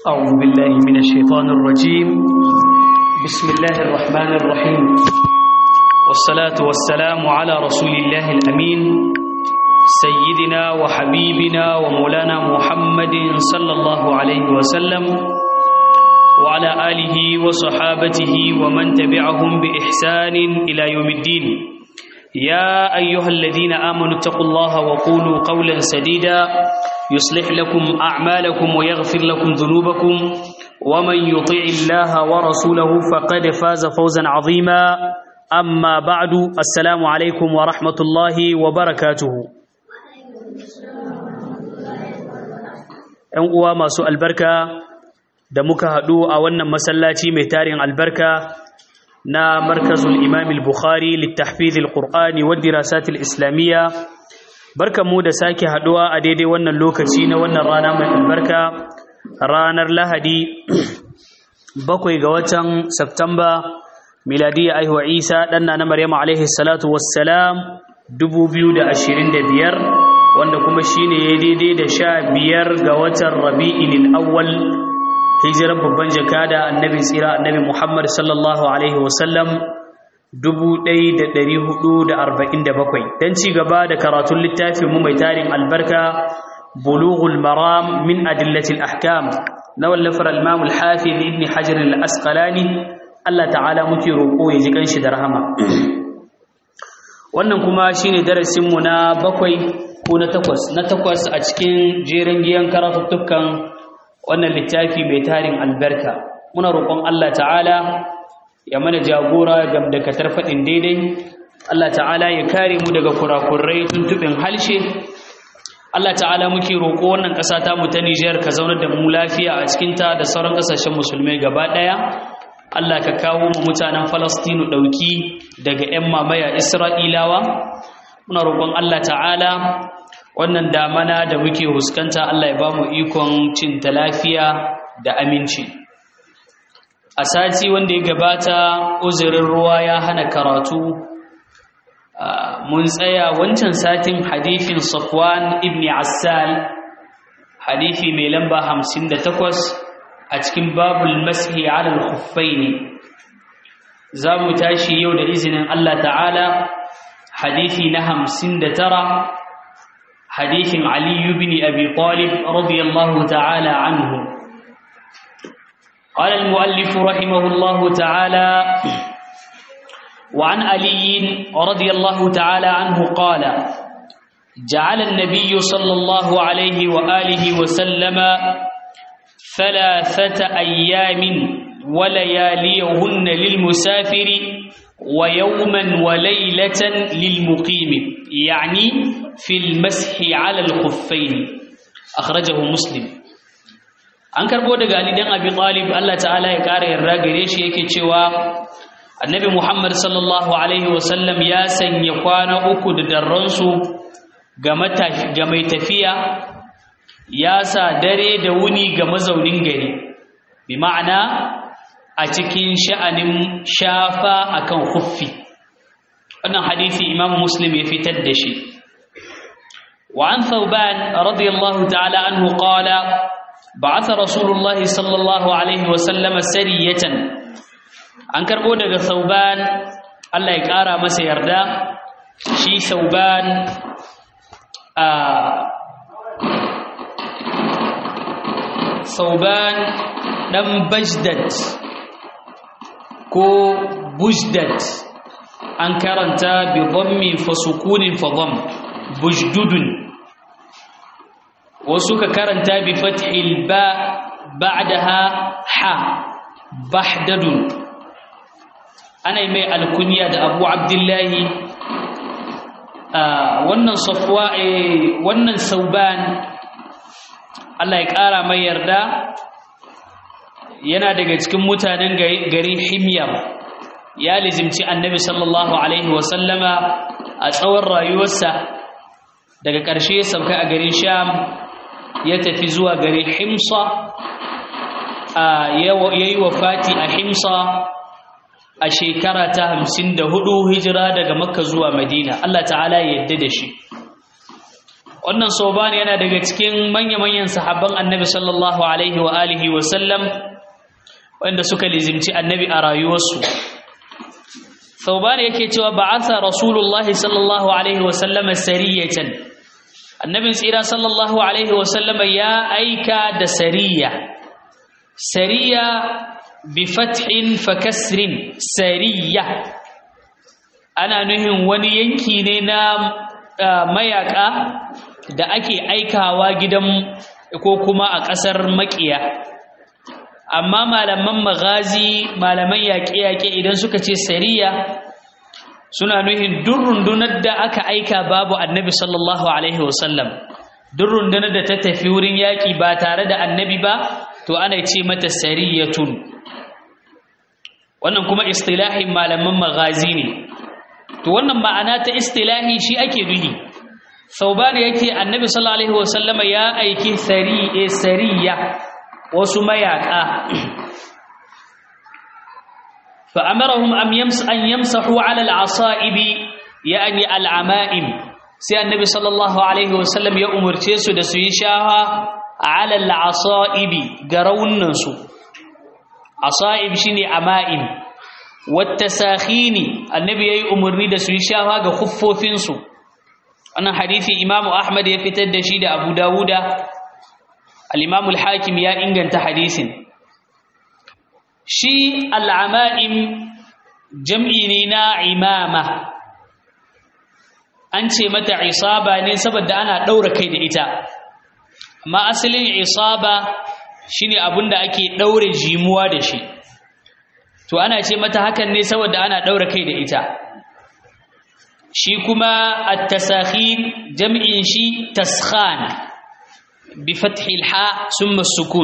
أعوذ بالله من الشيطان الرجيم بسم الله الرحمن الرحيم والصلاة والسلام على رسول الله الأمين سيدنا وحبيبنا ومولانا محمد صلى الله عليه وسلم وعلى آله وصحابته ومن تبعهم بإحسان إلى يوم الدين يا أيها الذين آمنوا اتقوا الله وقولوا قولا سديدا يصلح لكم أعمالكم ويغفر لكم ذنوبكم ومن يطيع الله ورسوله فقد فاز فوزا عظيما أما بعد السلام عليكم ورحمة الله وبركاته ‘Yan uwa masu albarka da muka haɗu a wannan masallaci mai tarin albarka na markazul imam al-bukhari littahfizil qur'ani wa dirasatil islamiyya barkanmu da sake haduwa a daidai wannan lokaci na wannan rana mai albarka ranar lahadi bakwai ga watan september miladiyya aihuwa isa ɗanna na maryam alaihi salatu wassalam 2025 wanda kuma shine ya daidai da sha biyar ga watan rabi'in awwal hijirar babban jakada annabi tsira annabi Muhammad sallallahu alaihi wasallam 1447 dan ci gaba da karatun littafin mu mai tarin albarka bulughul maram min adillatil ahkam na wallafar al-imam al-hafiz ibn hajar al-asqalani Allah ta'ala muke roko ya ji kanshi da rahama wannan kuma shine darasin mu na bakwai ko na takwas na takwas a cikin jerin giyan karatuttukan wannan littafi mai tarin albarka muna roƙon Allah ta'ala ya mana jagora gam da katar faɗin daidai Allah ta'ala ya kare mu daga kurakurai tuntuɓin halshe Allah ta'ala muke roƙo wannan ƙasa ta mu ta Nijar ka zaunar da mu lafiya a cikinta da sauran ƙasashen musulmai gaba ɗaya Allah ka kawo mu mutanen Falastinu ɗauki daga 'yan mamaya Isra'ilawa muna roƙon Allah ta'ala wannan damana da muke huskanta Allah ya ba mu ikon cin ta lafiya da aminci a sati wanda ya gabata uzurin ruwa ya hana karatu mun tsaya wancan satin hadifin safwan ibn assal hadifi mai lamba 58 a cikin babul mashi ala al-khuffaini za mu tashi yau da izinin Allah ta'ala hadifi na 59 حديث علي بن أبي طالب رضي الله تعالى عنه قال المؤلف رحمه الله تعالى وعن علي رضي الله تعالى عنه قال جعل النبي صلى الله عليه وآله وسلم ثلاثة أيام ولياليهن للمسافر ويوما وليلة للمقيم يعني في المسح على الخفين أخرجه مسلم an karbo daga Ali dan Abi Talib Allah ta'ala ya kare yarda gare shi yake cewa Annabi Muhammad sallallahu alaihi wasallam ya sanya kwana uku da darransu ga ga mai tafiya ya sa dare da wuni ga mazaunin gari bi ma'ana a cikin sha'anin shafa akan khuffi wannan hadisi Imam Muslim ya fitar da shi wa an Thawban radiyallahu ta'ala anhu qala ba'atha Rasulullah sallallahu alaihi wa sallam sariyatan an karbo daga Thawban Allah ya kara masa yarda shi Thawban a Thawban dan Bajdat ko bujdat an karanta bi dhammi fa sukunin fa dhamm bujdudun wasu ka karanta bi fathil ba ba'daha ha bahdadun ana mai alkunya da abu abdullahi wannan safwa wannan sauban Allah ya kara mai yarda yana daga cikin mutanen garin himyar ya lizimci annabi sallallahu alaihi wasallama a tsawon rayuwarsa daga ƙarshe ya sauka a garin sham ya tafi zuwa garin himsa ya yi wafati a himsa a shekara ta hamsin da hudu hijira daga makka zuwa madina allah ta'ala ya yadda da shi wannan soban yana daga cikin manya-manyan sahabban annabi sallallahu alaihi wa alihi wa sallam wanda suka lizimci annabi a rayuwarsu soban yake cewa ba'atha rasulullah sallallahu alaihi wa sallam sariyatan annabin tsira sallallahu alaihi wa sallam ya aika da sariya sariya bi fathin fa kasrin sariya ana nuhin wani yanki ne na mayaka da ake aikawa gidan ko kuma a ƙasar makiya amma malaman magazi malaman yaƙe-yaƙe idan suka ce sariya suna nuhin duk rundunar da aka aika babu annabi sallallahu alaihi wasallam duk rundunar da ta tafi wurin yaƙi ba tare da annabi ba to ana ce mata sariyatun wannan kuma istilahin malaman magazi ne to wannan ma'ana ta istilahi shi ake nuhi sauban yake annabi sallallahu alaihi wasallama ya aiki sariye sariya wasu mayaka fa amarahum am yams an yamsahu ala al-asa'ib yani al-ama'im sai annabi sallallahu alaihi wasallam ya umurce su da su yi shaha ala al-asa'ib garawunan su asa'ib shine ama'im wattasakhini annabi yayi umarni da su yi shafa ga khuffofin su wannan hadisi imamu ahmad ya fitar da shi da abu dawuda al-imamu al-hakim ya inganta hadisin shi al-ama'im jam'i ne na imama an ce mata isaba ne saboda ana daura kai da ita amma asalin isaba shine abinda ake daure jimuwa da shi to ana ce mata hakan ne saboda ana daura kai da ita shi kuma at-tasakhin jam'in shi taskhan bi fathi al-ha thumma sukun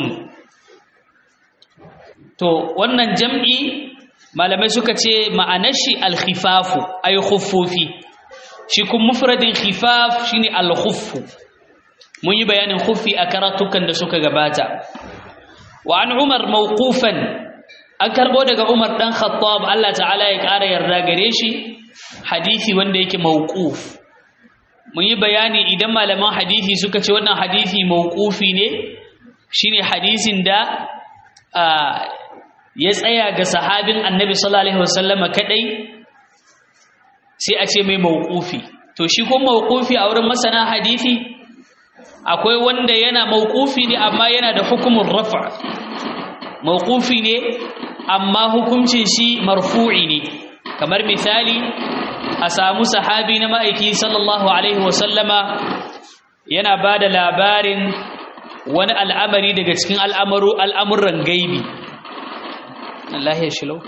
to wannan jam'i malamai suka ce ma'anar shi al-khifafu ay khuffufi shi kuma mufradin khifaf shine al-khuffu mun yi bayanin khuffi a karatukan da suka gabata wa an umar mawqufan an karbo daga Umar dan Khattab Allah ta'ala ya ƙara yarda gare shi hadisi wanda yake mauquf mun yi bayani idan malaman hadisi suka ce wannan hadisi mauqufi ne shine hadisin da ya tsaya ga sahabin Annabi sallallahu alaihi wasallam kadai sai a ce mai mauqufi to shi ko mauqufi a wurin masana hadisi akwai wanda yana mauqufi ne amma yana da hukumin rafa mauqufi ne amma hukuncin shi marfu'i ne kamar misali a samu sahabi na ma'aiki sallallahu alaihi wasallama yana ba da labarin wani al'amari daga cikin al'amaru al'amuran gaibi Allah ya shilo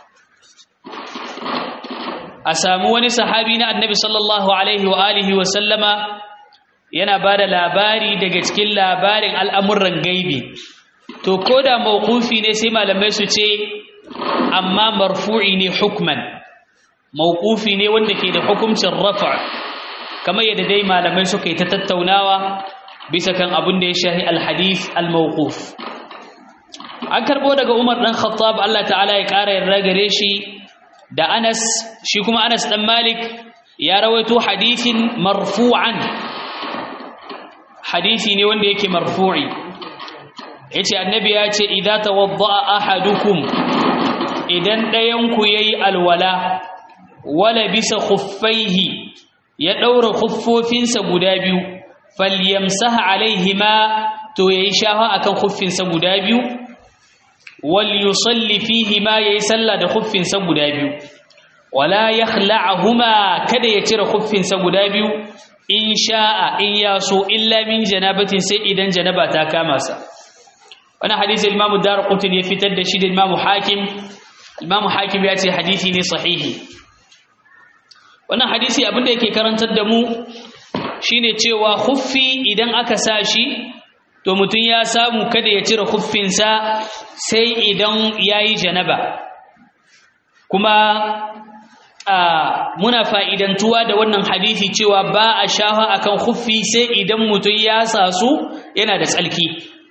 a samu wani sahabi na annabi sallallahu alaihi wa alihi wasallama yana ba da labari daga cikin labarin al'amuran gaibi to ko da mawqufi ne sai malamai su ce amma marfu'i ne hukman mawqufi ne wanda ke da hukuncin rafa kamar yadda dai malamai suka yi ta tattaunawa bisa kan abin da ya shahi alhadith almawquf an karbo daga Umar dan Khattab Allah ta'ala ya ƙara yarda gare shi da Anas shi kuma Anas dan Malik ya rawaito hadithin marfu'an hadisi ne wanda yake marfu'i yace annabi ya ce idza tawadda'a ahadukum idan ɗayan ku yayi alwala wala bisa khuffaihi ya daura khuffofinsa guda biyu falyamsaha alaihima to yayi shafa akan khuffinsa guda biyu wal yusalli fihima yayi sallah da khuffinsa guda biyu wala yakhla'ahuma kada ya cire khuffinsa guda biyu in sha'a in yaso illa min janabatin sai idan janaba ta kama sa wani hadisi Imam Darqutni ya fitar da shi da Imam Hakim Imam Hakim ya ce hadisi ne sahihi wannan hadisi abinda yake karantar da mu shine cewa khuffi idan aka sa shi to mutum ya samu kada ya cire khuffinsa sai idan yayi janaba kuma muna fa'idantuwa da wannan hadisi cewa ba a shafa akan khuffi sai idan mutum ya sa su yana da tsalki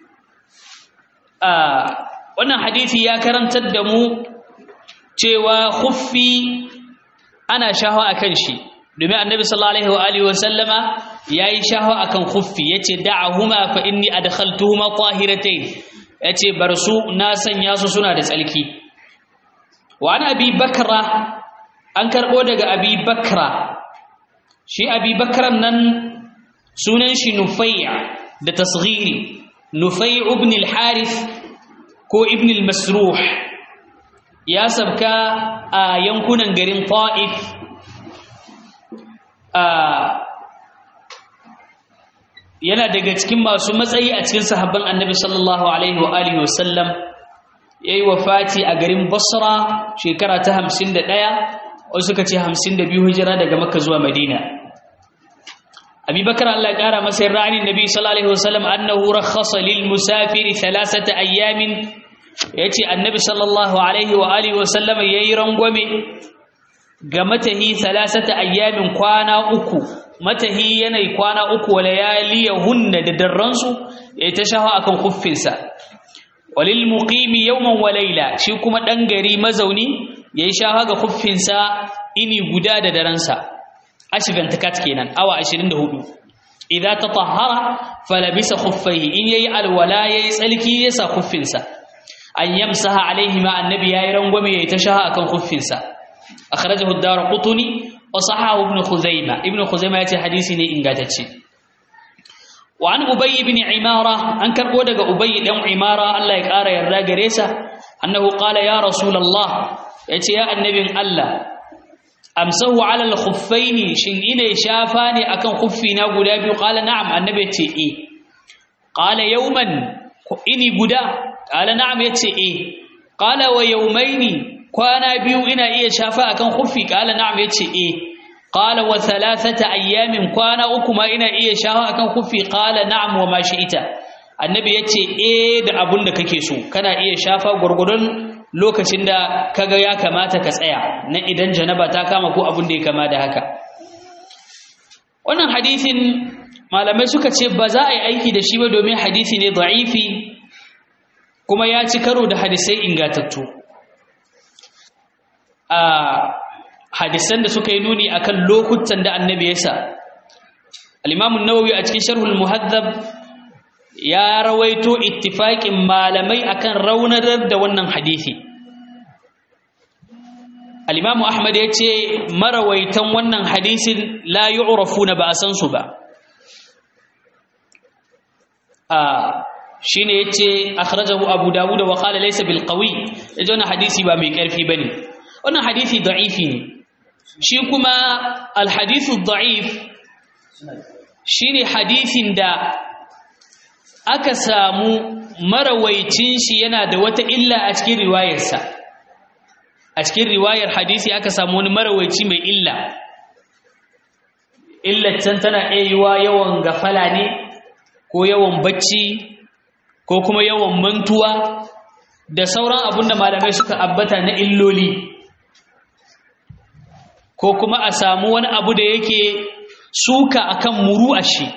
wannan hadisi ya karantar da mu cewa khuffi ana shafa akan shi domin annabi sallallahu alaihi wa alihi wa sallama yayi shaho akan khuffi yace da'ahuma fa inni adkhaltuhuma tahiratayn yace bar su na sanya su suna da tsalki wa an abi bakra an karbo daga abi bakra shi abi bakran nan sunan shi nufai' da tasghiri nufai' ibn al-harith ko ibn al-masruh ya sabka a yankunan garin ta'if yana daga cikin masu matsayi a cikin sahabban annabi sallallahu alaihi wa alihi wasallam yayi wafati a garin basra shekara ta 51 wasu suka ce 52 hijira daga makka zuwa madina abi bakar Allah ya kara masa rani nabi sallallahu alaihi wasallam annahu rakhasa lil musafiri thalathata ayamin yace annabi sallallahu alaihi wa alihi wasallam yayi rangwame ga matahi thalathata ayamin kwana uku matahi yanayi kwana uku wa layaliyahunna da darransu ya ta shafa akan kuffinsa walil muqimi yawman wa layla shi kuma dan gari mazauni yayi shafa ga kuffinsa ini guda da daransa ashirin takat kenan awa 24 idza tatahhara falabisa khuffaihi in yayi alwala yayi tsalki yasa kuffinsa an yamsaha alaihi ma annabi yayi rangwame yayi ta shafa akan kuffinsa akhrajahu ad-darqutni wa sahahu ibn khuzaimah ibn khuzaimah yace hadisi ne ingantacce wa an ubay ibn imara an karbo daga ubay dan imara Allah ya kara yarda gare sa annahu qala ya rasulullah yace ya annabin Allah amsahu ala al-khuffaini shin ina shafa ne akan khuffina guda biyu qala na'am annabi yace eh qala yawman ini guda qala na'am yace eh qala wa yawmaini kwana biyu ina iya shafa akan khuffi qala na'am yace eh qala wa thalathata ayyamin kwana uku ma ina iya shafa akan khuffi qala na'am wa ma shi'ita annabi yace eh da abun da kake so kana iya shafa gurgurun lokacin da kaga ya kamata ka tsaya na idan janaba ta kama ko abun da ya kama da haka wannan hadisin malamai suka ce ba za a yi aiki da shi ba domin hadisi ne da'ifi kuma ya ci karo da hadisai ingatattu a hadisan da suka yi nuni akan lokutan da annabi ya sa al-imam an-nawawi a cikin sharhul muhaddab ya rawaito ittifaqin malamai akan raunar da wannan hadisi al-imam ahmad yace marawaitan wannan hadisin la yu'rafuna ba san su ba a shine yace akhrajahu abu dawud wa qala laysa bil qawi yaje wannan hadisi ba mai karfi bane wannan hadisi da'ifi ne shi kuma alhadithu da'if shine hadisin da aka samu marawaicin shi yana da wata illa a cikin riwayarsa a cikin riwayar hadisi aka samu wani marawaici mai illa illacin tana yiwa yawan gafala ne ko yawan bacci ko kuma yawan mantuwa da sauran abun da malamai suka abbata na illoli ko kuma a samu wani abu da yake suka akan muru'a shi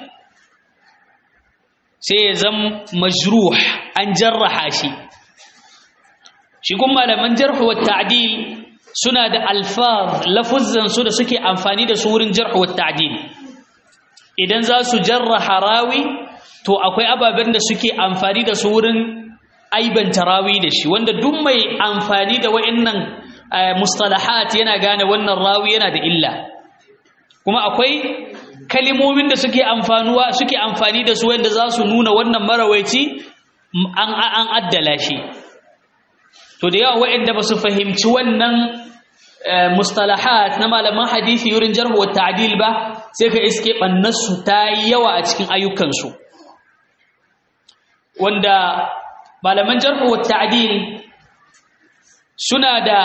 sai ya zama majruh an jarraha shi shi kuma malaman jarh wa ta'dil suna da alfaz lafuzzan su da suke amfani da su wurin jarh wa ta'dil idan za su jarraha rawi to akwai ababen da suke amfani da su wurin aibanta rawi da shi wanda duk mai amfani da wa'annan mustalahat yana gane wannan rawi yana da illa kuma akwai kalimomin da suke amfanuwa suke amfani da su wanda za su nuna wannan marawaici an an addala shi to da yawa waɗanda ba su fahimci wannan mustalahat na malaman hadisi yurin jarh wa ta'dil ba sai ka iske bannarsu ta yi yawa a cikin ayyukansu wanda malaman jarh wa ta'dil suna da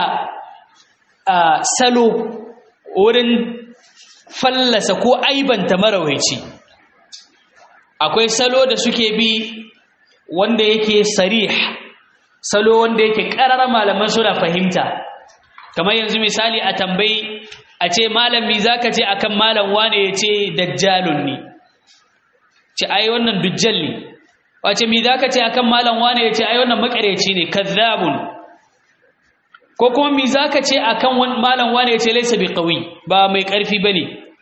salo wurin fallasa ko aibanta marawaici akwai salo da suke bi wanda yake sarih salo wanda yake ƙarar malaman suna fahimta kamar yanzu misali a tambayi a ce malami zaka ce akan malam wane ya ce dajjalun ne ce ai wannan dujjal ne wace mi zaka ce akan malam wane ya ce ai wannan makareci ne kazzabun ko kuma mi zaka ce akan malam wane ya ce laysa biqawi ba mai karfi bane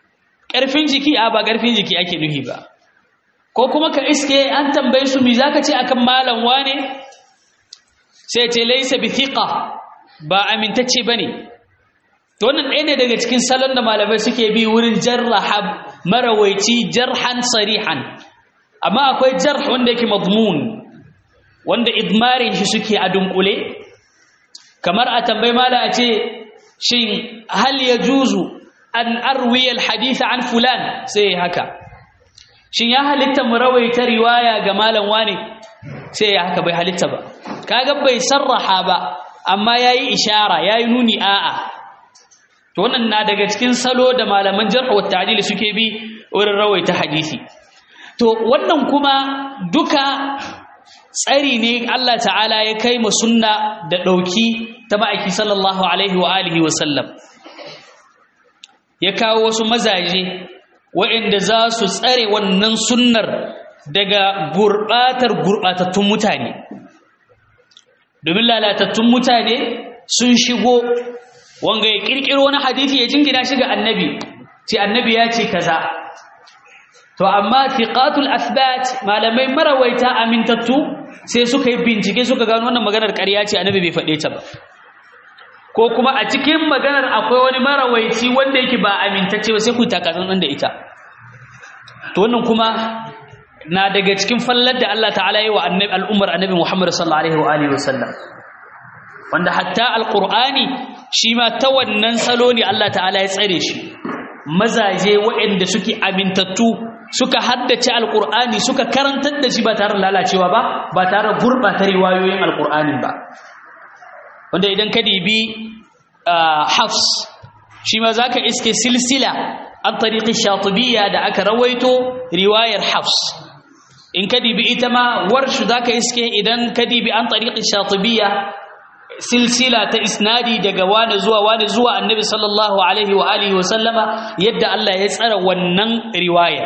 ƙarfin jiki a ba ƙarfin jiki ake nuhi ba ko kuma ka iske an tambaye su mi zaka ce akan malam wane sai ce laysa bi thiqa ba amintacce bane to wannan ɗaya ne daga cikin salon da malamai suke bi wurin jarraha marawaici jarhan sarihan amma akwai jarh wanda yake madmun wanda idmarin shi suke a dunkule kamar a tambayi mala a ce shin hal yajuzu an arwiya alhadith an fulan sai haka shin ya halitta mu rawaita riwaya ga malam wane sai ya haka bai halitta ba kaga bai sarraha ba amma yayi ishara yayi nuni a'a to wannan na daga cikin salo da malaman jarh wa ta'dil suke bi wurin rawaita hadisi to wannan kuma duka tsari ne Allah ta'ala ya kai mu sunna da dauki ta ma'aiki sallallahu alaihi wa alihi wa sallam ya kawo wasu mazaje waɗanda za su tsare wannan sunnar daga gurbatar gurbatattun mutane domin lalatattun mutane sun shigo wanga ya kirkiro wani hadisi ya jingina shi ga annabi ce annabi ya ce kaza to amma thiqatul athbat malamai marawaita amintattu sai suka yi bincike suka gano wannan maganar ƙarya ce annabi bai faɗe ta ba ko kuma a cikin maganar akwai wani marawaici wanda yake ba amintacce ba sai ku takatsan nan da ita to wannan kuma na daga cikin fallar da Allah ta'ala yi wa annabi al'ummar annabi Muhammad sallallahu alaihi wa alihi wasallam wanda hatta alqur'ani shi ma ta wannan salo ne Allah ta'ala ya tsare shi mazaje waɗanda suke amintattu suka haddace alqur'ani suka karantar da shi ba tare da lalacewa ba ba tare da gurbata riwayoyin alqur'anin ba wanda idan ka dibi hafs shi ma zaka iske silsila an tariqi shatibiyya da aka rawaito riwayar hafs in ka dibi ita ma warshu zaka iske idan ka dibi an tariqi shatibiyya silsila ta isnadi daga wani zuwa wani zuwa annabi sallallahu alaihi wa alihi wa sallama yadda Allah ya tsara wannan riwaya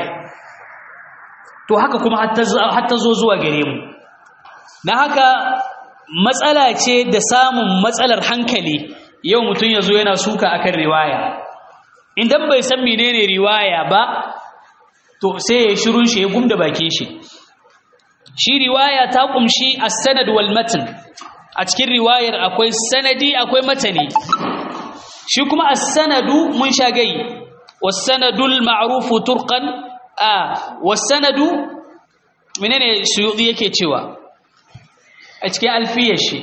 to haka kuma hatta zo zuwa gare mu na haka matsala ce da samun matsalar hankali yau mutum ya zo yana suka akan riwaya idan bai san menene riwaya ba to sai ya shirun shi ya gumda bakin shi shi riwaya ta kumshi as-sanad wal matn a cikin riwayar akwai sanadi akwai matani shi kuma as-sanadu mun shagai was-sanadul ma'ruf turqan a was-sanadu menene suyudi yake cewa a cikin alfiyar shi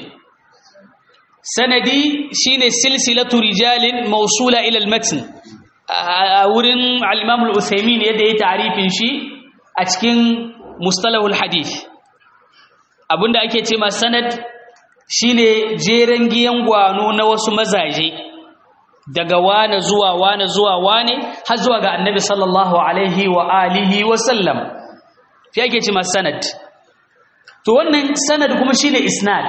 sanadi shine silsilatu rijalin mawsula ila al-matn a wurin al-imam al-uthaymin yadda ya ta'rifin shi a cikin mustalahul hadith abinda ake ce ma sanad shine jeren giyan gwano na wasu mazaje daga wane zuwa wane zuwa wane har zuwa ga annabi sallallahu alaihi wa alihi wa sallam fi ake ce ma sanad to wannan sanad kuma shine isnad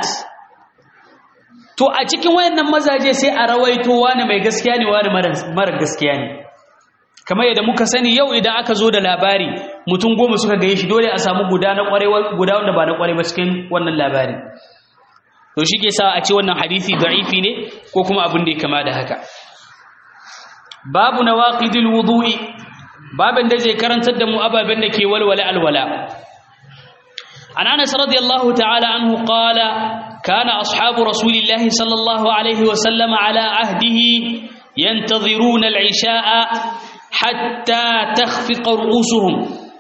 to a cikin wayannan mazaje sai a rawaito wani mai gaskiya ne wani mara gaskiya ne kamar yadda muka sani yau idan aka zo da labari mutum goma suka gaye shi dole a samu guda na kwarai guda wanda ba na kwarai ba cikin wannan labari to shi ke sa a ce wannan hadisi da'ifi ne ko kuma abin da ya kama da haka babu nawaqidil wudu'i babin da zai karantar da mu ababen da ke walwala alwala عن انس رضي الله تعالى عنه قال كان اصحاب رسول الله صلى الله عليه وسلم على عهده ينتظرون العشاء حتى تخفق رؤوسهم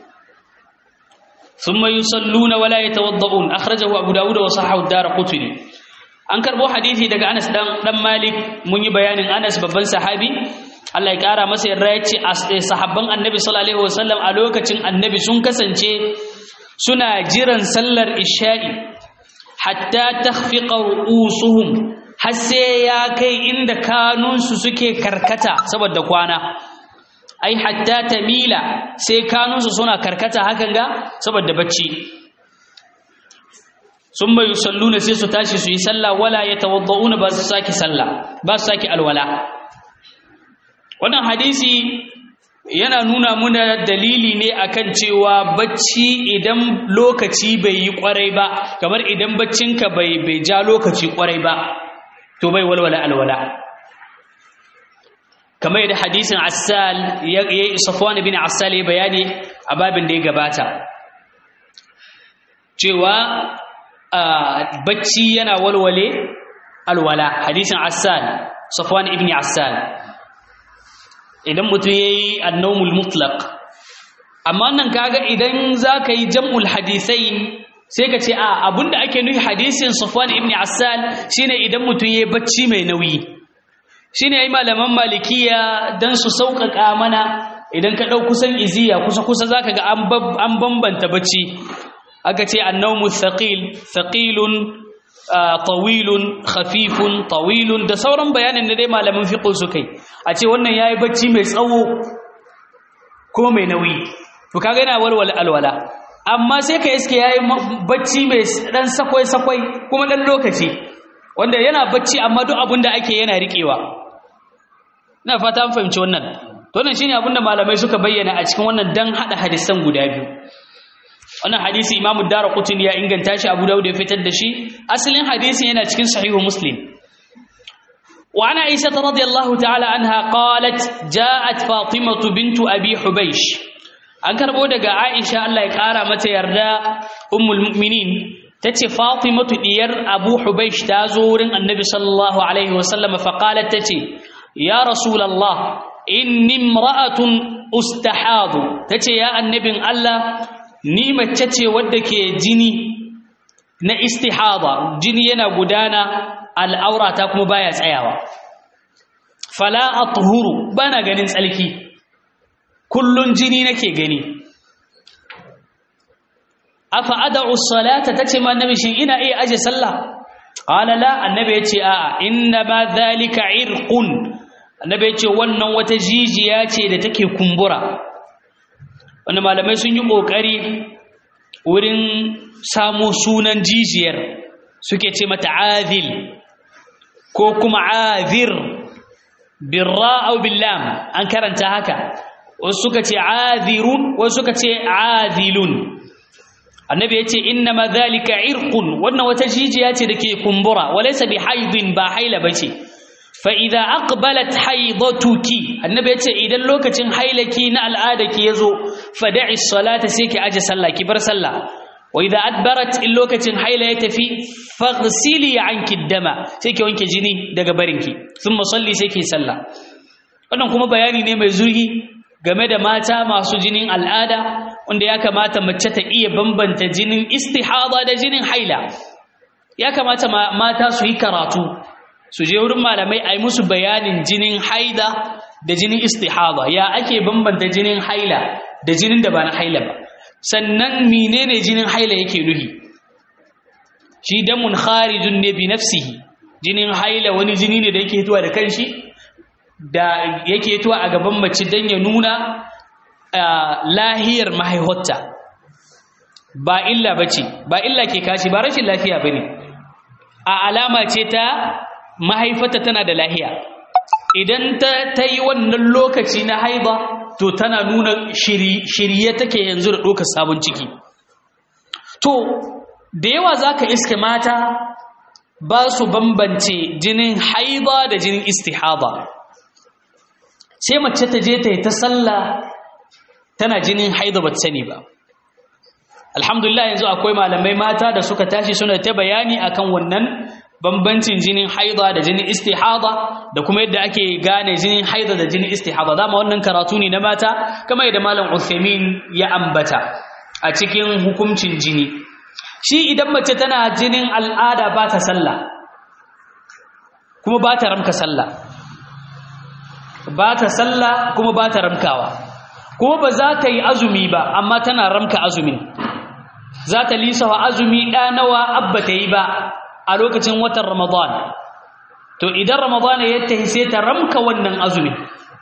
ثم يصلون ولا يتوضؤون اخرجه ابو داود وصححه الدار قطني an karbo hadisi daga Anas dan dan Malik mun yi bayanin Anas babban sahabi Allah ya kara masa yarda yace sahabban Annabi sallallahu alaihi wasallam a lokacin Annabi sun kasance suna jiran sallar isha'i hatta takhfiqa ru'usuhum har sai ya kai inda kanunsu suke karkata saboda kwana ai hatta tamila sai kanunsu suna karkata hakan ga saboda bacci summa yusalluna sai su tashi su yi sallah wala yatawadda'una ba su saki sallah ba su saki alwala wannan hadisi yana nuna muna dalili ne akan cewa bacci idan lokaci bai yi kwarai ba kamar idan baccinka bai bai ja lokaci kwarai ba to bai walwala alwala kamar yadda hadisin Assal ya Safwan ibn Assal ya bayani a babin da ya gabata cewa bacci yana walwale alwala hadisin Assal Safwan ibn Assal idan mutum yayi an-nawmul mutlaq amma nan kaga idan zaka yi jam'ul hadisain sai ka ce a abinda ake nufi hadisin Safwan ibn Assal shine idan mutum yayi bacci mai nauyi shine ai malaman malikiya dan su sauƙaƙa mana idan ka ɗau kusan iziya kusa kusa zaka ga an bambanta bacci aka ce annawmu thaqil thaqilun tawilun khafifun tawilun da sauran bayanin da dai malaman fiqh su kai a ce wannan yayi bacci mai tsawo ko mai nauyi to kaga yana walwala alwala amma sai ka iske yayi bacci mai dan sakwai sakwai kuma dan lokaci wanda yana bacci amma duk abin da ake yana riƙewa ina fata an fahimci wannan to wannan shine abin da malamai suka bayyana a cikin wannan dan hada hadisan guda biyu wannan hadisi Imam Daraqutni ya inganta shi Abu Dawud ya fitar da shi asalin hadisin yana cikin sahihu Muslim wa ana Aisha radhiyallahu ta'ala anha qalat ja'at Fatimah bint Abi Hubaysh an karbo daga Aisha Allah ya kara mata yarda ummul mu'minin tace Fatimatu diyar Abu Hubaysh ta zo wurin Annabi sallallahu alaihi wasallam fa qalat tace ya Rasulullah inni imra'atun ustahadu tace ya annabin Allah ni mace ce wadda ke jini na istihada jini yana gudana al'aurata kuma baya tsayawa fala athuru bana ganin tsalki kullun jini nake gani afa ad'u salata tace ma annabi shin ina iya aje sallah qala la annabi yace a inna ma dhalika irqun annabi yace wannan wata jijiya ce da take kumbura wanda malamai sun yi kokari wurin samo sunan jijiyar suke ce mata azil ko kuma azir birra aw billam an karanta haka wasu suka ce azirun wasu suka ce azilun annabi yace inna ma dhalika irqun wannan wata jijiya ce dake kumbura walaysa bi haidin ba haila bace fa idza aqbalat haidatuki annabi yace idan lokacin hailaki na al'adaki yazo fada'i salata sai ki aje sallah ki bar sallah wa idza adbarat in lokacin haila ya tafi faghsili anki dama sai ki wanke jini daga barinki thumma salli sai ki sallah wannan kuma bayani ne mai zurgi game da mata masu jinin al'ada wanda ya kamata mace ta iya bambanta jinin istihada da jinin haila ya kamata mata su yi karatu su je wurin malamai a yi musu bayanin jinin haida da jinin istihada ya ake bambanta jinin haila da jinin da ba na haila ba sannan menene jinin haila yake nuhi shi damun kharijun ne bi nafsihi jinin haila wani jini ne da yake hituwa da kanshi da yake hituwa a gaban mace don ya nuna lahiyar mahaihotta ba illa bace ba illa ke kashi ba rashin lafiya bane a alama ce ta mahaifata tana da lahiya idan ta ta yi wannan lokaci na haiba to tana nuna shirye take yanzu da ɗaukar sabon ciki to da yawa za ka iske mata ba su bambance jinin haiba da jinin istihaba sai mace ta je ta yi ta sallah tana jinin haida ba sani ba alhamdulillah yanzu akwai malamai mata da suka tashi suna ta bayani akan wannan bambancin jinin haida da jinin istihada da kuma yadda ake gane jinin haida da jinin istihada dama wannan karatu ne na mata kamar yadda malam Uthaymeen ya ambata a cikin hukuncin jini shi idan mace tana jinin al'ada ba ta sallah kuma ba ta ramka sallah ba ta sallah kuma ba ta ramkawa kuma ba za ta yi azumi ba amma tana ramka azumin za ta lisawa azumi ɗa nawa abba ta yi ba a lokacin watan ramadan to idan ramadan ya tafi sai ta ramka wannan azumin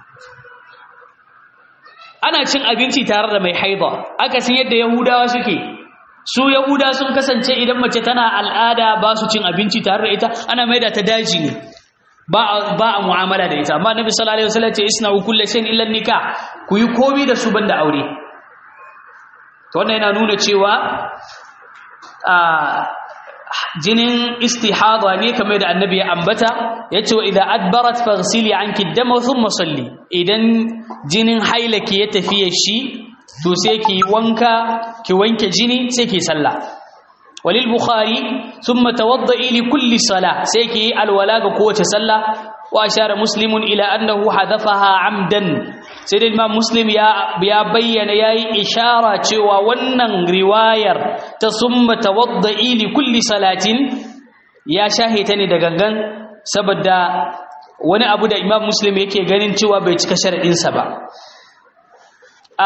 ana cin abinci tare da mai haida akasin yadda yahudawa suke su yahuda sun kasance idan mace tana al'ada ba su cin abinci tare da ita ana maida ta daji ne ba a mu'amala da ita amma nabi sallallahu alaihi wasallam ce isna'u kullu shay'in illa nikah ku yi komi da su banda aure to wannan yana nuna cewa jinin istihada ne kamar da annabi ya ambata yace wa idza adbarat faghsili anki dama thumma salli idan jinin hailaki ya tafiye shi to sai ki wanka ki wanke jini sai ki sallah walil bukhari thumma tawadda'i li kulli salah sai ki alwala ga kowace sallah wa ashara muslimun ila annahu hadafaha amdan sai da imam muslim ya ya bayyana yayi ishara cewa wannan riwayar ta summa tawadda'i li kulli salatin ya shahita ne da gangan saboda wani abu da imam muslim yake ganin cewa bai cika sharadin sa ba a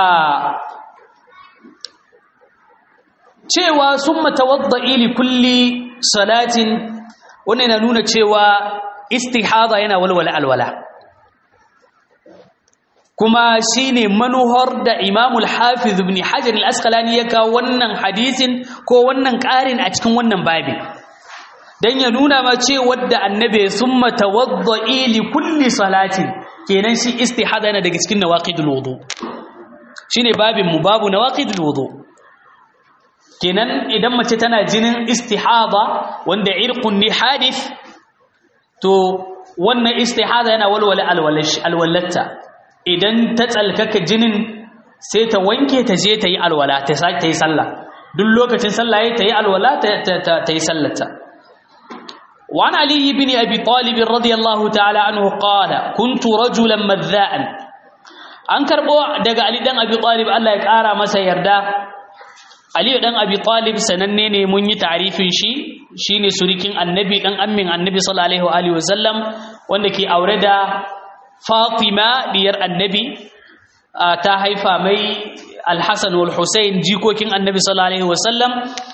cewa summa tawadda'i li kulli salatin wannan yana nuna cewa istihada yana walwala alwala kuma shine manuhar da Imam al-Hafiz ibn Hajar al-Asqalani ya kawo wannan hadisin ko wannan ƙarin a cikin wannan babi dan ya nuna ma cewa da annabi summa tawadda'i li kulli salatin kenan shi istihada yana daga cikin nawaqidul wudu shine babin mu babu nawaqidul wudu kenan idan mace tana jinin istihada wanda irqun ni hadith to wannan istihada yana walwala alwalatta idan ta tsalkaka jinin sai ta wanke ta je ta yi alwala ta yi sallah duk lokacin sallah ya ta yi alwala ta yi sallata وعن علي بن أبي طالب رضي الله تعالى عنه قال كنت رجلا مذاء أنكر بو دقى علي دن أبي طالب الله يكارى مسا يردا علي دن أبي طالب سننني من يتعريف شي شيني سوريكين النبي دن أمين النبي صلى الله عليه وسلم وانك أوردا Fatima diyar annabi ta haifa mai Al-Hassan wal Hussein jikokin annabi sallallahu alaihi wasallam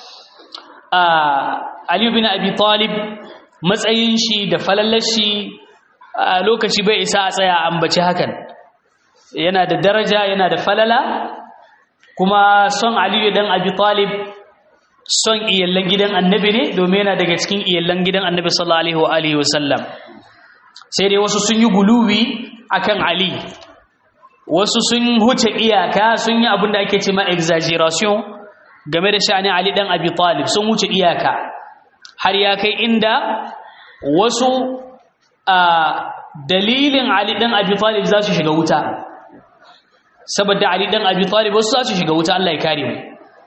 Ali bin Abi Talib matsayin shi da falalar shi lokaci bai isa a tsaya ambaci hakan yana da daraja yana da falala kuma son Ali dan Abi Talib son iyallan gidan annabi ne domin yana daga cikin iyallan gidan annabi sallallahu alaihi wasallam sai dai wasu sun yi guluwi akan Ali wasu sun huce iyaka sun yi abin da ake ce ma exaggeration game da sha'ani Ali dan Abi Talib sun huce iyaka har ya kai inda wasu a dalilin Ali dan Abi Talib za su shiga wuta saboda Ali dan Abi Talib wasu za su shiga wuta Allah ya kare mu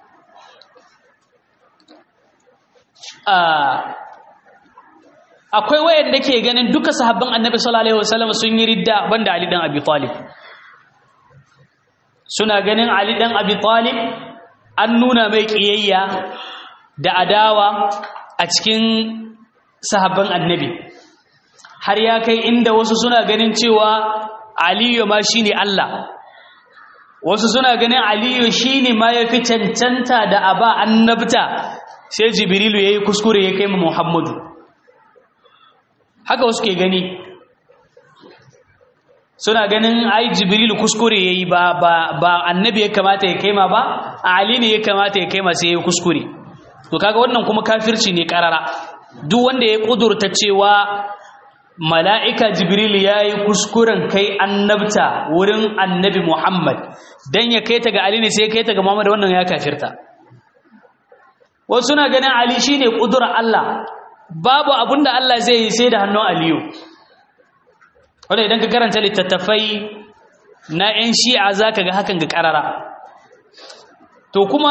akwai wayanda ke ganin duka sahabban annabi sallallahu alaihi wasallam sun yi ridda banda ali dan abi talib suna ganin ali dan abi talib an nuna mai kiyayya da adawa a cikin sahabban annabi har ya kai inda wasu suna ganin cewa aliyu ma shine Allah wasu suna ganin aliyu shine ma yafi cancanta da aba annabta sai jibrilu yayi kuskure ya kai mu muhammadu haka wasu ke gani suna ganin ai jibril kuskure yayi ba ba ba annabi ya kamata ya kaima ba ali ne ya kamata ya kaima sai ya kuskure to kaga wannan kuma kafirci ne karara duk wanda ya kudurta cewa mala'ika jibril yayi kuskuren kai annabta wurin annabi muhammad dan ya kai ta ga ali ne sai ya kai ta ga muhammad wannan ya kafirta wasu suna ganin ali shine kudurar Allah babu abinda Allah zai yi sai da hannun aliyu wanda idan ka karanta littattafai na 'yan shi'a za ka ga hakan ga ƙarara to kuma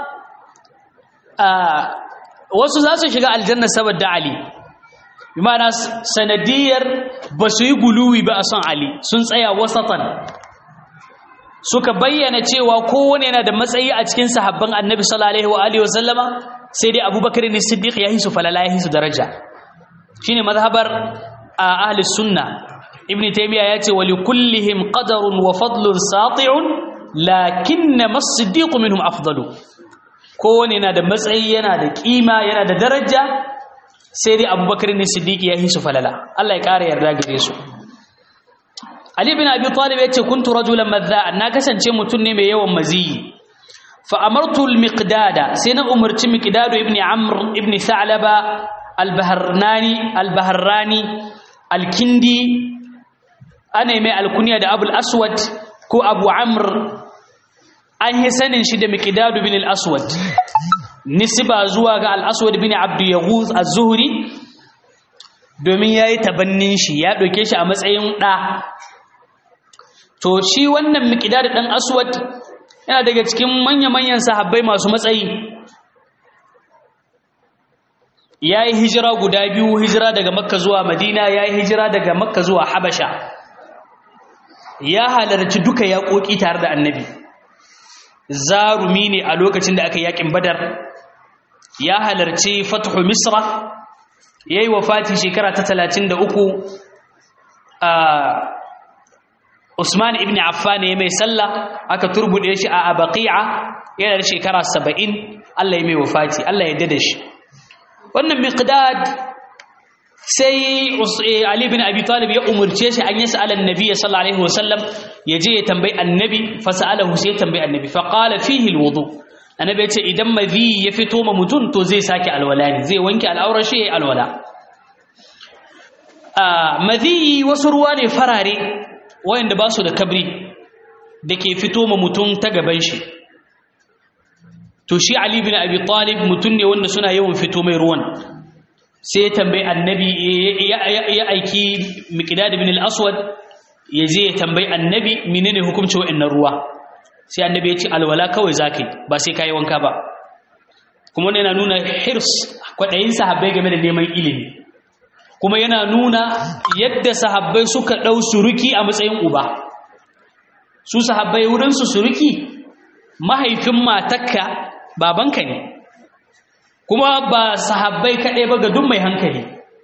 wasu za su shiga aljanna saboda ali bi ma'ana sanadiyar ba su yi guluwi ba a son ali sun tsaya wasatan suka bayyana cewa kowane yana da matsayi a cikin sahabban annabi sallallahu alaihi wa sallama sai dai abubakar ne siddiq ya hisu falala ya hisu daraja shine mazhabar ahli sunna ibn taymiya yace wa likullihim qadarun wa fadlun sati'un lakinna as-siddiq minhum afdalu kowane yana da matsayi yana da kima yana da daraja sai dai abubakar ne siddiq ya hisu falala Allah ya kara yarda gare su Ali bin Abi Talib yace kuntu rajulan madha'a na kasance mutum ne mai yawan maziyi fa amartu al-miqdada sai na umarci miqdadu ibn Amr ibn Tha'laba al-Bahrani al-Bahrani al-Kindi ana mai alkunya da Abu al-Aswad ko Abu Amr an yi sanin shi da miqdadu bin al-Aswad nisba zuwa ga al-aswad bin abd yaghuz az-zuhri domin yayi tabannin shi ya dauke shi a matsayin da to shi wannan miqdad dan aswad yana daga cikin manya-manyan sahabbai masu matsayi ya yi hijira guda biyu hijira daga makka zuwa madina ya yi hijira daga makka zuwa habasha ya halarci duka yaƙoƙi tare da annabi zarumi ne a lokacin da aka yaƙin badar ya halarci fatuhu misra ya yi wafati shekara ta talatin da uku a usman ibn affan ya mai sallah aka turbuɗe shi a abaqi'a yana da shekara saba'in allah ya mai wafati allah ya dada shi wannan miqdad sai Ali bin Abi Talib ya umurce shi an yi sa'alan Nabi sallallahu alaihi wasallam ya je ya tambayi Annabi fa sa'alahu sai ya tambayi Annabi fa qala fihi alwudu Annabi ya ce idan madhi ya fito ma mutun to zai sake alwala ne zai wanke al'aurar shi yayi alwala a madhi wasu ruwa ne farare wayanda ba su da kabri dake fito ma mutun ta gaban shi to shi Ali bin Abi Talib mutun ne wanda suna yawan fito mai ruwan sai ya tambayi annabi ya aiki miqdad bin al-aswad ya je ya tambayi annabi menene hukunci wa'annan ruwa sai annabi ya ce alwala kawai zakai ba sai kai wanka ba kuma wannan yana nuna hirs kwadayin sahabbai game da neman ilimi kuma yana nuna yadda sahabbai suka dau suruki a matsayin uba su sahabbai wurin su suruki mahaifin matakka babanka ne kuma ba sahabbai kaɗai ba ga duk mai hankali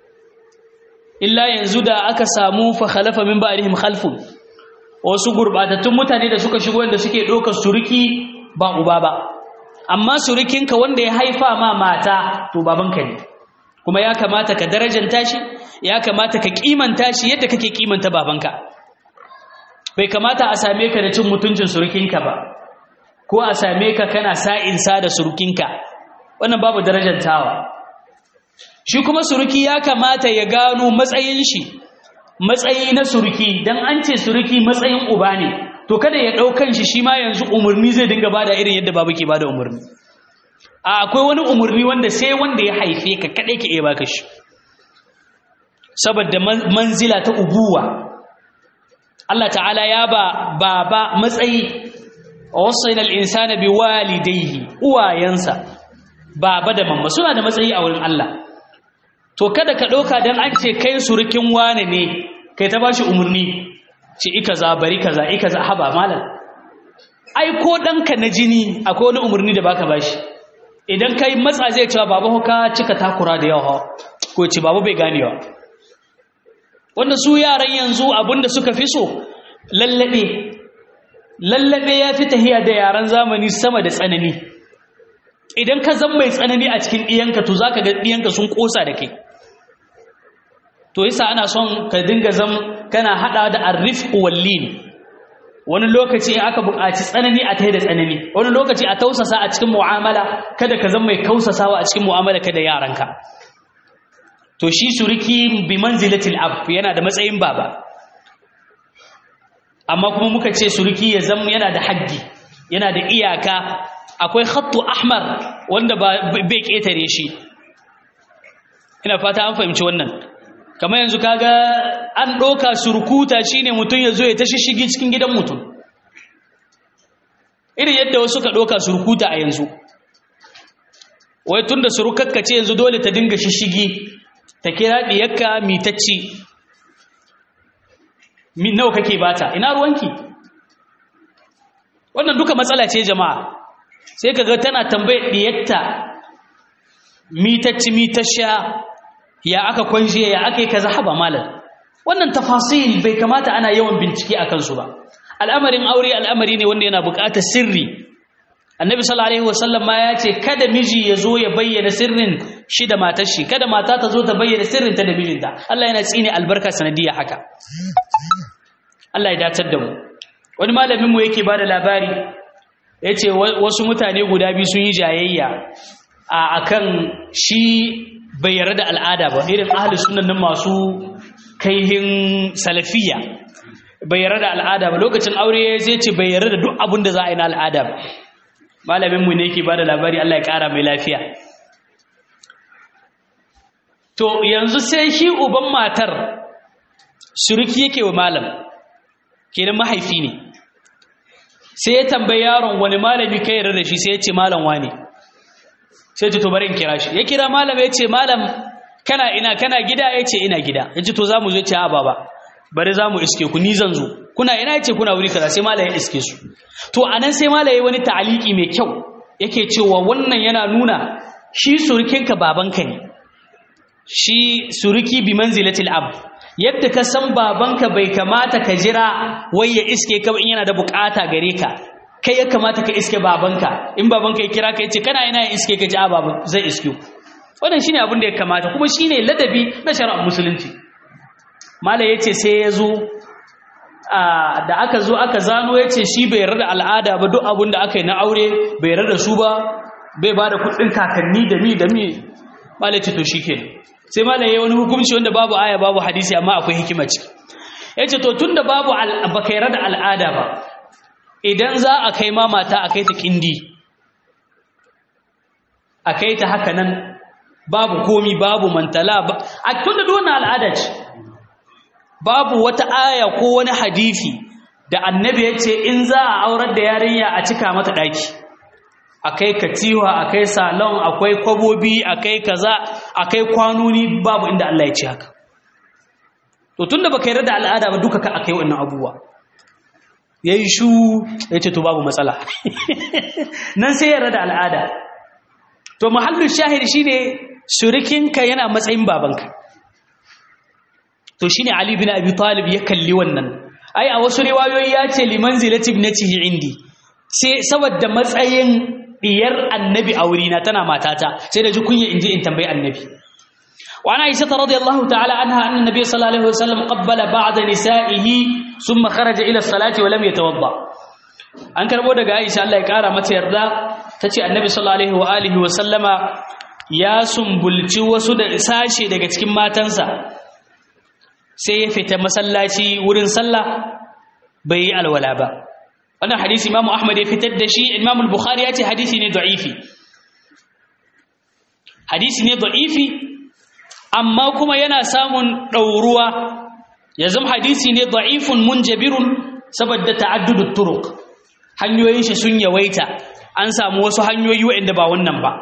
illa yanzu da aka samu fa khalafa min ba'dihim khalfun wasu gurbatattun mutane da suka shigo wanda suke ɗaukar suruki ba uba ba amma surukinka wanda ya haifa ma mata to babanka ne kuma ya kamata ka darajanta shi ya kamata ka kimanta shi yadda kake kimanta babanka bai kamata a same ka da cin mutuncin surukinka ba ko a same ka kana sa'insa da surukinka wannan babu darajantawa shi kuma suruki ya kamata ya gano matsayin shi matsayi na suruki dan an ce suruki matsayin uba ne to kada ya daukan shi shi ma yanzu umurni zai dinga bada irin yadda babu ke bada umurni a akwai wani umurni wanda sai wanda ya haife ka kadai ke iya baka shi saboda manzila ta ubuwa Allah ta'ala ya ba baba matsayi wasaina al-insana biwalidayhi uwayansa baba da mamma suna da matsayi a wurin Allah to kada ka ɗauka don an ce kai surukin wane ne kai ta bashi umarni ce ika za bari kaza ika za haba malam ai ko ɗanka na jini akwai wani umarni da baka bashi idan kai matsa zai cewa baba ka cika takura da yawa ko ce baba bai ganewa wanda su yaran yanzu abinda suka fi so lallabe lallabe ya fi tahiya da yaran zamani sama da tsanani idan ka zan mai tsanani a cikin ɗiyanka to za ka ga ɗiyanka sun ƙosa da kai to yasa ana son ka dinga zam kana haɗa da arif wallin wani lokaci in aka buƙaci tsanani a tai da tsanani wani lokaci a tausasa a cikin mu'amala kada ka zan mai kausasawa a cikin mu'amala kada yaranka to shi suriki bi manzilatil ab yana da matsayin baba amma kuma muka ce suriki ya zama yana da haddi yana da iyaka akwai khattu ahmar wanda bai ketare shi ina fata an fahimci wannan kamar yanzu kaga an ɗauka surkuta shine mutum ya zo ya tashi shigi cikin gidan mutum irin yadda wasu ka ɗauka surkuta a yanzu wai tun da surukakka ce yanzu dole ta dinga shishigi ta kira ɗiyakka mitacci nawa kake bata ina ruwanki wannan duka matsala ce jama'a sai kaga tana tambayar diyatta mitacci mitasha ya aka kwanje ya aka yi kaza haba malam wannan tafasil bai kamata ana yawan bincike a kansu ba al'amarin aure al'amari ne wanda yana buƙatar sirri annabi sallallahu alaihi wasallam ma ya ce kada miji ya zo ya bayyana sirrin shi da matar shi kada mata ta zo ta bayyana sirrin ta da mijinta Allah yana tsine albarka sanadiyya haka Allah ya dacar da mu wani malamin mu yake bada labari ya ce wasu mutane guda biyu sun yi jayayya a akan shi bai yarda da al'ada ba irin ahli sunan nan masu kaihin salafiya bai yarda da al'ada ba lokacin aure zai ce bai yarda da duk abin da za a yi na al'ada ba malamin mu ne yake bada labari Allah ya kara mai lafiya to yanzu sai shi uban matar suruki yake wa malam kenan mahaifi ne sai ya tambayi yaron wani malami kai yarda da shi sai ya ce malam wane sai ce to bari in kira shi ya kira malam ya ce malam kana ina kana gida ya ce ina gida ya ce to za mu zo ce a baba bari za mu iske ku ni zan zo kuna ina ya ce kuna wuri kaza sai malam ya iske su to anan sai malam ya wani ta'aliki mai kyau yake cewa wannan yana nuna shi surukinka babanka ne shi suruki bi manzilatil ab yadda ka san babanka bai kamata ka jira wai ya iske ka in yana da bukata gare ka kai ya kamata ka iske babanka in babanka ya kira ka ya ce kana ina ya iske ka ji a baban zai iske ku wannan shine abin da ya kamata kuma shine ladabi na shari'ar musulunci malai yace sai ya zo da aka zo aka zano yace shi bai yarda da al'ada ba duk abin da aka yi na aure bai yarda da su ba bai ba da kuɗin kakanni da mi da mi malai ce to shikenan sai malai yayi wani hukunci wanda babu aya babu hadisi amma akwai hikima ciki yace to tunda babu baka yarda da al'ada ba idan za a kai ma mata a kai ta kindi a kai ta haka nan babu komi babu mantala ba a tunda duk wannan al'ada ce babu wata aya ko wani hadisi da annabi ya ce in za a aurar da yarinya a cika mata ɗaki akai katiwa akai salon akwai kwabobi akai kaza akai kwanoni babu inda Allah ya ce haka to tunda baka yarda da al'ada ba duka ka akai wannan abubuwa yayi shu yace to babu matsala nan sai yarda da al'ada to muhallin shahid shine surikinka yana matsayin babanka to shine Ali bin Abi Talib ya kalli wannan ai a wasu riwayoyi ya ce liman zilati ibnatihi indi sai saboda matsayin diyar annabi a wurina tana matata sai da ji kunya inji in tambayi annabi wa ana aisha radiyallahu ta'ala anha anna nabiy sallallahu alaihi wasallam qabbala ba'da nisa'ihi thumma kharaja ila as-salati wa lam yatawadda an karbo daga aisha Allah ya kara mata yarda tace annabi sallallahu alaihi wa alihi wa sallama ya sumbulci wasu da sashe daga cikin matansa sai ya fita masallaci wurin sallah bai yi alwala ba wannan hadisi imamu ahmad ya fitar da shi imamu bukhari ya ce hadisi ne da'ifi hadisi ne da'ifi amma kuma yana samun ɗauruwa ya zama hadisi ne da'ifun munjabirun saboda ta'addudut turuq hanyoyin shi sun yawaita an samu wasu hanyoyi waɗanda ba wannan ba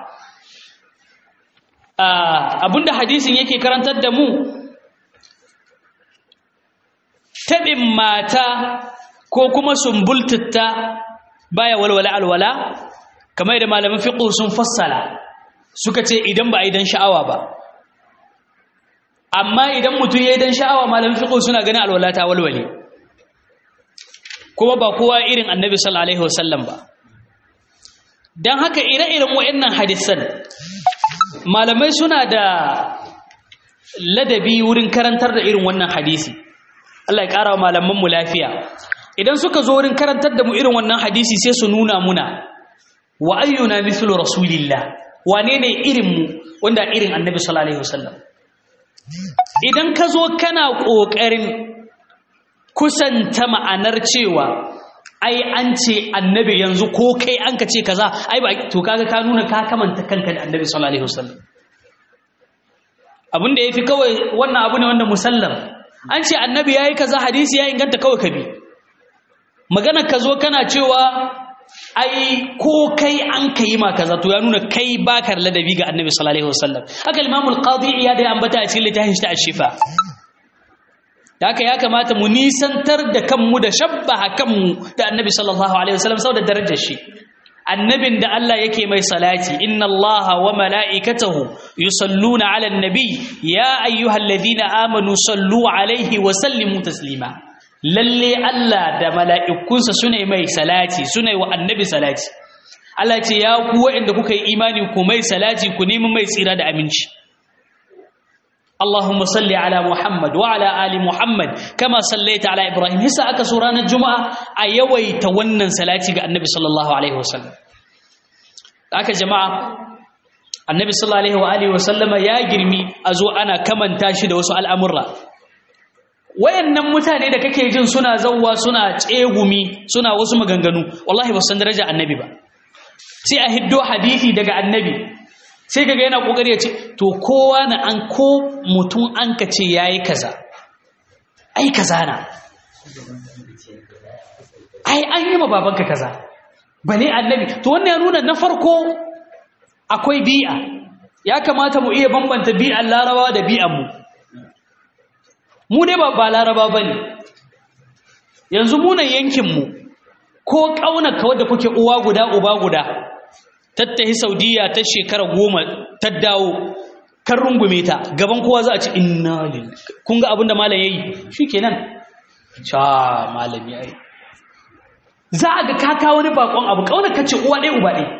abinda hadisin yake karantar da mu taɓin mata ko kuma sumbultatta baya walwala alwala kamar da malaman fiqh sun fassala suka ce idan ba a yi dan sha'awa ba amma idan mutum ya yi dan sha'awa malaman fiqh suna ganin alwala ta walwale kuma ba kowa irin annabi sallallahu alaihi wasallam ba dan haka ire-iren wayannan hadisan malamai suna da ladabi wurin karantar da irin wannan hadisi Allah ya ƙara wa malamanmu lafiya idan suka zo wurin karantar da mu irin wannan hadisi sai su nuna muna wa ayyuna mithlu rasulillah wane ne irin mu wanda irin annabi sallallahu alaihi wasallam idan ka zo kana ƙoƙarin kusanta ma'anar cewa ai an ce annabi yanzu ko kai an ka ce kaza ai ba to kaga ka nuna ka kamanta kanka da annabi sallallahu alaihi wasallam abin da yafi kawai wannan abu ne wanda musallam an ce annabi yayi kaza hadisi ya inganta kawai ka bi magana ka zo kana cewa ai ko kai an kai ma kaza to ya nuna kai baka ladabi ga annabi sallallahu alaihi wasallam haka imam al-qadi ya da ambata a cikin littafin shi shifa da haka ya kamata mu nisantar da kanmu da shabbaha kanmu da annabi sallallahu alaihi wasallam saboda darajar shi annabin da Allah yake mai salati inna Allah wa mala'ikatahu yusalluna 'alan nabi ya ayyuhalladhina amanu sallu 'alaihi wa sallimu taslima lalle Allah da mala'ikunsa sune mai salati sune wa annabi salati Allah ce ya ku waɗanda kuka yi imani ku mai salati ku nemi mai tsira da aminci اللهم صل على محمد وعلى آل محمد كما صليت على إبراهيم هسا أكا سوران الجمعة أيوي تونن سلاتي النبي صلى الله عليه وسلم أكا جماعة النبي صلى الله عليه وآله وسلم يا جرمي أزو أنا كمن تاشد وسؤال أمرا wayannan mutane da kake jin suna zawwa suna tsegumi suna wasu maganganu wallahi ba san daraja annabi ba sai a hiddo hadisi daga annabi sai kaga yana kokari ya ce to kowa na an ko mutum an ka ce yayi kaza ai kaza na ai an yi ma babanka kaza bale annabi to wannan ya nuna na farko akwai bi'a ya kamata mu iya bambanta bi'an larabawa da bi'an mu mu dai ba ba laraba bane yanzu mu nan yankin mu ko kaunaka wadda kuke uwa guda uba guda tattahi saudiya ta shekara goma ta dawo kan rungume ta gaban kowa za a ci inna lillahi kun ga abin da malam yayi shikenan cha malami yayi za a ga kaka wani bakon abu kauna kace uwa ɗaya uba ɗaya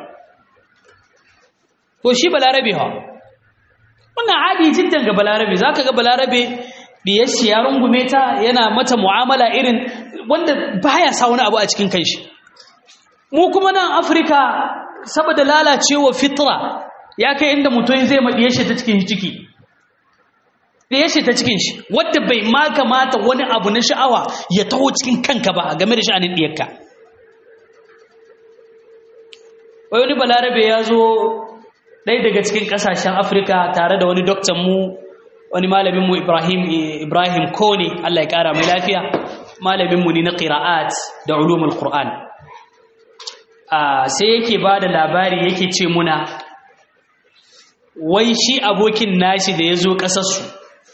to shi balarabe ha wannan adi jiddan ga balarabe zaka ga balarabe diyar shi ya rungume ta yana mata mu'amala irin wanda baya sa wani abu a cikin kanshi mu kuma nan afirka saboda lalacewa fitra ya kai inda mutum zai maɗiye shi ta cikin ciki ɗaya shi ta cikin shi wadda bai ma kamata wani abu na sha'awa ya taho cikin kanka ba game da sha'anin ɗiyarka wai wani balarabe ya zo ɗaya daga cikin ƙasashen afirka tare da wani doktan mu wani malaminmu ibrahim ibrahim kone allah ya ƙara mai lafiya malaminmu ne na ƙira'at da ulumul qur'an sai yake ba da labari yake ce muna wai shi abokin nashi da ya zo ƙasarsu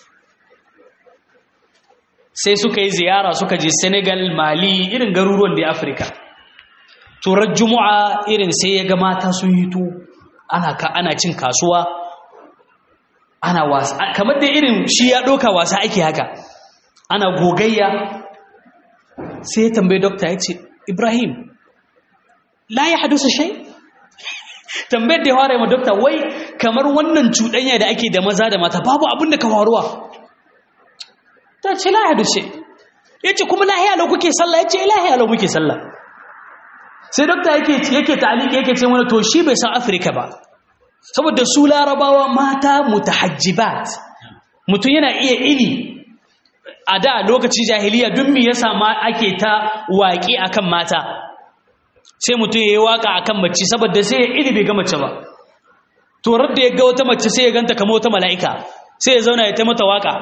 sai suka yi ziyara suka je senegal mali irin garuruwan da afirka turar juma'a irin sai ya ga mata sun hito ana ka ana cin kasuwa ana wasa kamar da irin shi ya ɗauka wasa ake haka ana gogayya sai ya tambayi dokta ya ce ibrahim la ya hadusa shai tambayar da ya fara yi ma dokta wai kamar wannan cuɗanya da ake da maza da mata babu abin da ka faruwa ta ce la ya hadusa ya ce kuma lahiya lau kuke sallah ya ce lahiya lau muke sallah sai dokta yake yake ta'aliki yake ce mana to shi bai san afirka ba saboda su larabawa mata mutahajjibat mutum yana iya ini a da lokacin jahiliya duk me yasa ma ake ta waƙi akan mata sai mutum ya yi waka a kan mace saboda sai ya iri bai ga mace ba torar da ya ga wata mace sai ya ganta kama wata mala'ika sai ya zauna ya ta mata waka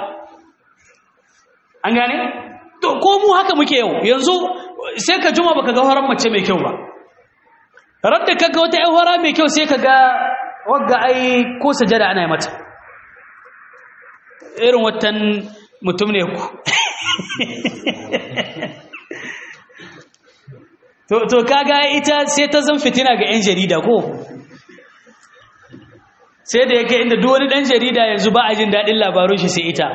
an gane? to ko mu haka muke yau yanzu sai ka juma baka ga horon mace mai kyau ba radda ka ga wata hora mai kyau sai ka ga wagga ai ko sajada ana yi mata irin watan mutum ne ku to kaga ita sai ta zan fitina ga 'yan jarida ko sai da yake inda duk wani ɗan jarida yanzu ba a jin daɗin labarun shi sai ita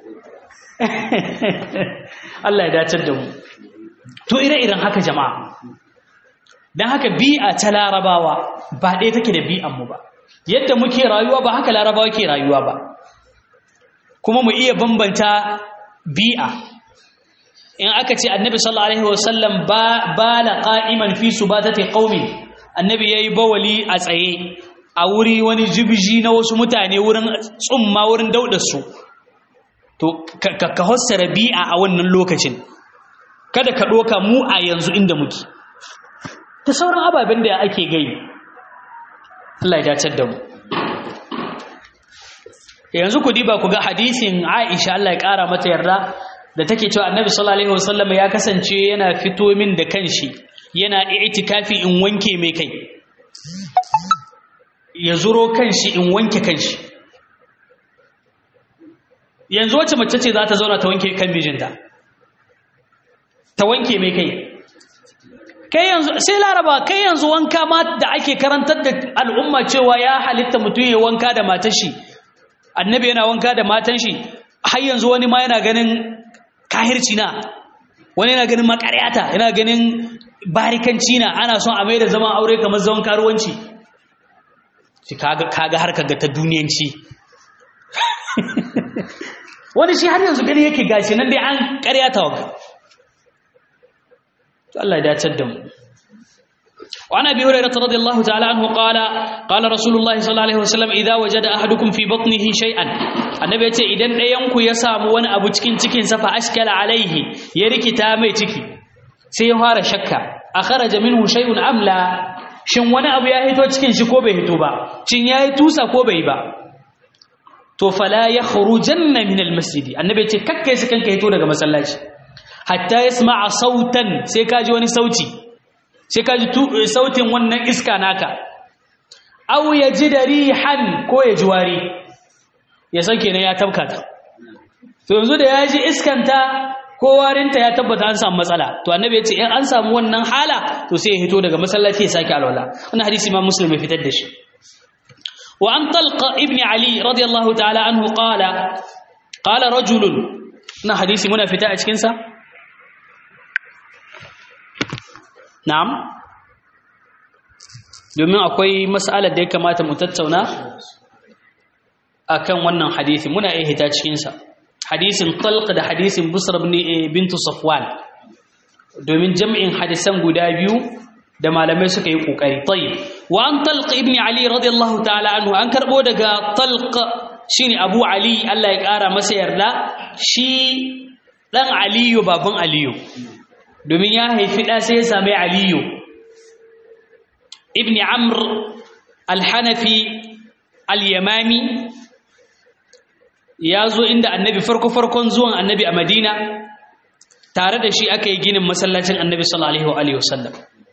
Allah ya dacar da mu to ire-iren haka jama'a don haka bi'a ta larabawa ba ɗaya take da bi'anmu ba yadda muke rayuwa ba haka larabawa ke rayuwa ba kuma mu iya bambanta bi'a in aka ce annabi sallallahu alaihi wasallam ba la qa'iman fi subatati qaumi annabi yayi bawali a tsaye a wuri wani jibji na wasu mutane wurin tsumma wurin daudar su to ka ka hossara bi'a a wannan lokacin kada ka doka mu a yanzu inda muke ta sauran ababen da ake gai Allah ya dace da mu yanzu ku diba ku ga hadisin Aisha Allah ya kara mata yarda da take cewa annabi sallallahu alaihi wasallam ya kasance yana fito min da kanshi yana i'tikafi in wanke mai kai ya zuro kanshi in wanke kanshi yanzu wacce mace ce za ta zauna ta wanke kan mijinta ta wanke mai kai kai yanzu sai laraba kai yanzu wanka ma da ake karantar da al'umma cewa ya halitta mutum ya wanka da matar shi annabi yana wanka da matan shi har yanzu wani ma yana ganin kahirci na wani yana ganin makaryata yana ganin barikanci na ana son a mai da zaman aure kamar zaman karuwanci shi kaga harkar ga ta duniyanci wani shi har yanzu gani yake gashi nan dai an karyata wa Allah ya dace da mu وعن ابي هريره رضي الله تعالى عنه قال قال رسول الله صلى الله عليه وسلم اذا وجد احدكم في بطنه شيئا annabi yace idan ɗayan ku ya samu wani abu cikin cikin sa fa ashkala alaihi ya rikita mai ciki sai ya fara shakka akharaja minhu shay'un am la shin wani abu ya hito cikin shi ko bai hito ba shin yayi tusa ko bai ba to fala yakhrujanna min almasjid annabi ce kakkai su kanka hito daga masallaci hatta yasma'a sautan sai kaji wani sauti sai kaji sautin wannan iska naka aw yajida rihan ko ya ji wari ya san kenan ya tabkata to yanzu da ya ji iskanta ko warinta ya tabbata an samu matsala to annabi ya ce in an samu wannan hala to sai ya hito daga masallaci ya sake alwala wannan hadisi ma muslim ya fitar da shi wa an talqa ibn ali radiyallahu ta'ala anhu qala qala rajul na hadisi muna fita a cikin sa na'am domin akwai mas'alar da ya kamata mu tattauna akan wannan hadisi muna iya hita cikin sa hadisin talq da hadisin busr bintu safwan domin jami'in hadisan guda biyu da malamai suka yi kokari tayyib wa an talq ibn ali radiyallahu ta'ala anhu an karbo daga talq shine abu ali Allah ya kara masa yarda shi dan aliyu baban aliyu domin ya haifi da sai ya same aliyu ibn amr al-hanafi al-yamami ya zo inda annabi farko-farkon zuwan annabi a madina tare da shi aka yi ginin masallacin annabi sallallahu alaihi wasallam